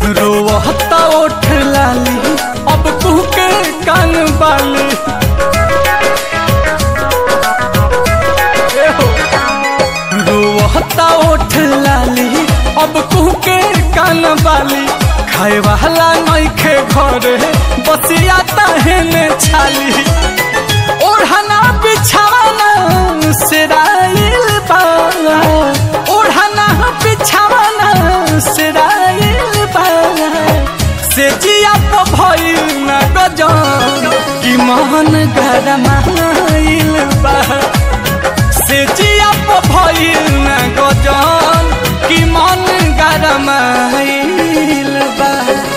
रोवता ओठ लाली अब तू के कान बाली ए हो। रोवता ओठ लाली अब तू के कान बाली खाए वाला नइखे घरे बसिया तहने छाली ओढ़ना बिछाना सिराइल बा ओढ़ना बिछाना सिराइल बा से जिया तो भइल न गजन कि मन गरमाइल बा से जिया तो भइल न गजन कि मन गरमाइल बा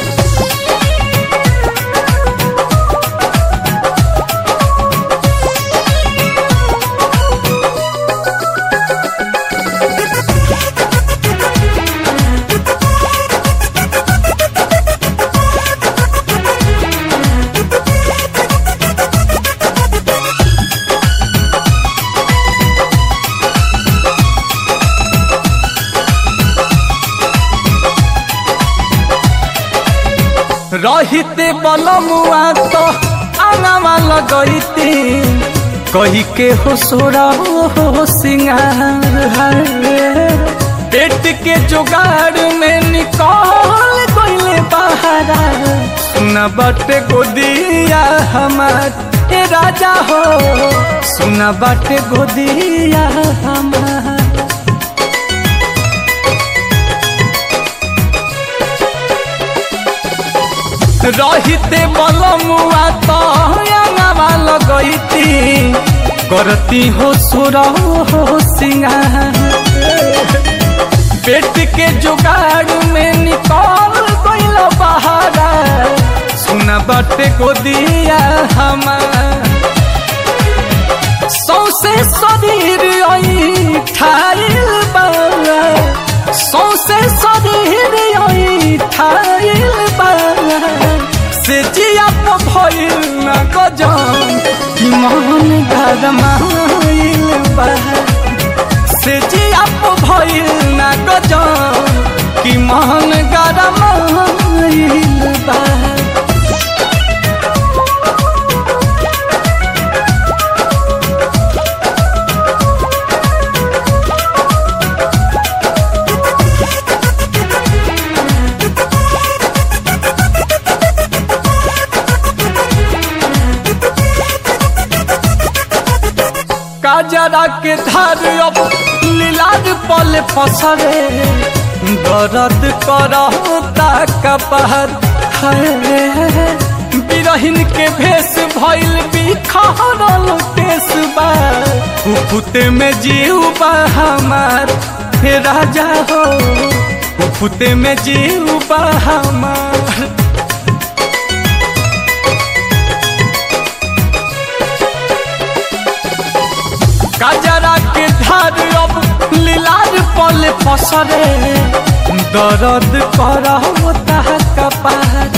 रहिते बलमुआ तो आंगवा लगैती कही के हो सोरा हो सिंगार है पेट के जुगाड़ में निकल गईले बहारा सुना बाटे गोदिया हमार ए राजा हो सुना बाटे गोदिया हमार रहिते बलमुआ तो अंगवा लगैती करती हो सुर हो सिंगार पेट के जुगाड़ में निकल गइल बहारा सुना बाटे को दिया हमार सौसे शरीर आई ठाइल बा सौसे शरीर आई ठाइल बा से जिया तो भइल न गजन कि मन गरमाइल बा से जिया तो भइल न गजन कि मन गरमाइल बा काजरा के धार अब लीलाद पल फसरे दर्द करता कपहर बिरहिन के भेष भइल बिखरल केस बा उफुते में जीव बा हमार हे राजा हो उफुते में जीव बा हमार काजरा के धार अब लीलार पल फसरे दर्द करता कपार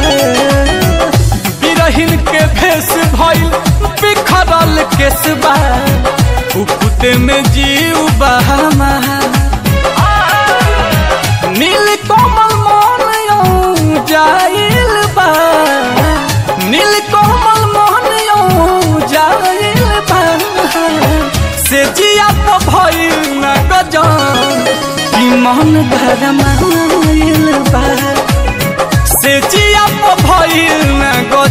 बिरहिन के भेष भइल बिखरल केसबा उपुते में जीव बहामा नील कमल मन यौ जाइल बा नील कमल मन यौ जाइल बा से जिया तो भइल न गजन कि मन गरमाइल बा से जिया तो भइल न गजन